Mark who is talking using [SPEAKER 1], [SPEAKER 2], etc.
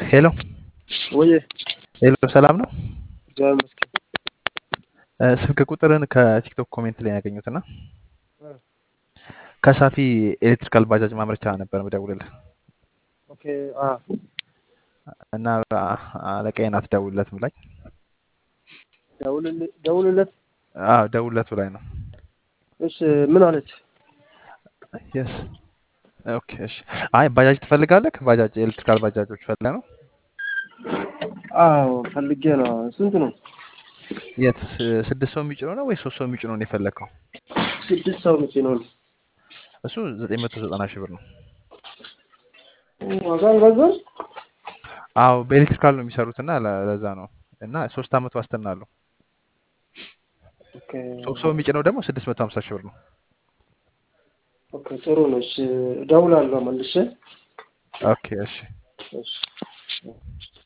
[SPEAKER 1] ሄሎ
[SPEAKER 2] ወይ
[SPEAKER 1] ሄሎ፣ ሰላም ነው?
[SPEAKER 2] እግዚአብሔር ይመስገን።
[SPEAKER 1] እ፣ ስልክ ቁጥርን ከቲክቶክ ኮሜንት ላይ ያገኙት እና
[SPEAKER 2] እ፣
[SPEAKER 1] ከሳፊ ኤሌክትሪካል ባጃጅ ማምረቻ ነበር ምደውልልህ
[SPEAKER 2] ኦኬ አ
[SPEAKER 1] እና አ- አለቃዬ ናት ደውልለት ብላኝ።
[SPEAKER 2] ደውልል- ደውልለት።
[SPEAKER 1] አዎ ደውልለት ብላኝ ነው።
[SPEAKER 2] እሺ ምን አለች?
[SPEAKER 1] የስ ኦኬ እሺ። አይ ባጃጅ ትፈልጋለህ? ባጃጅ ኤሌክትሪካል ባጃጆች ፈልገህ ነው?
[SPEAKER 2] አዎ ፈልጌ ነው። ስንት ነው?
[SPEAKER 1] የት ስ- ስድስት ሰው የሚጭነው ነው ወይስ ሶስት ሰው የሚጭነው ነው የፈለግከው?
[SPEAKER 2] ስድስት ሰው መቼ ነው?
[SPEAKER 1] እሱ ዘጠኝ መቶ ዘጠና ሺህ ብር ነው።
[SPEAKER 2] ዋጋ አልበዛም?
[SPEAKER 1] አዎ በኤሌክትሪካል ነው የሚሰሩት እና ለ- ለዛ ነው እና ሶስት አመት ዋስትና አለው።
[SPEAKER 2] ኦኬ
[SPEAKER 1] ሶስት ሰው የሚጭነው ደግሞ ስድስት መቶ ሀምሳ ሺህ ብር ነው።
[SPEAKER 2] ኦኬ ጥሩ ነው። እሺ እደውላለሁ መልሼ።
[SPEAKER 1] ኦኬ እሺ።
[SPEAKER 2] እሺ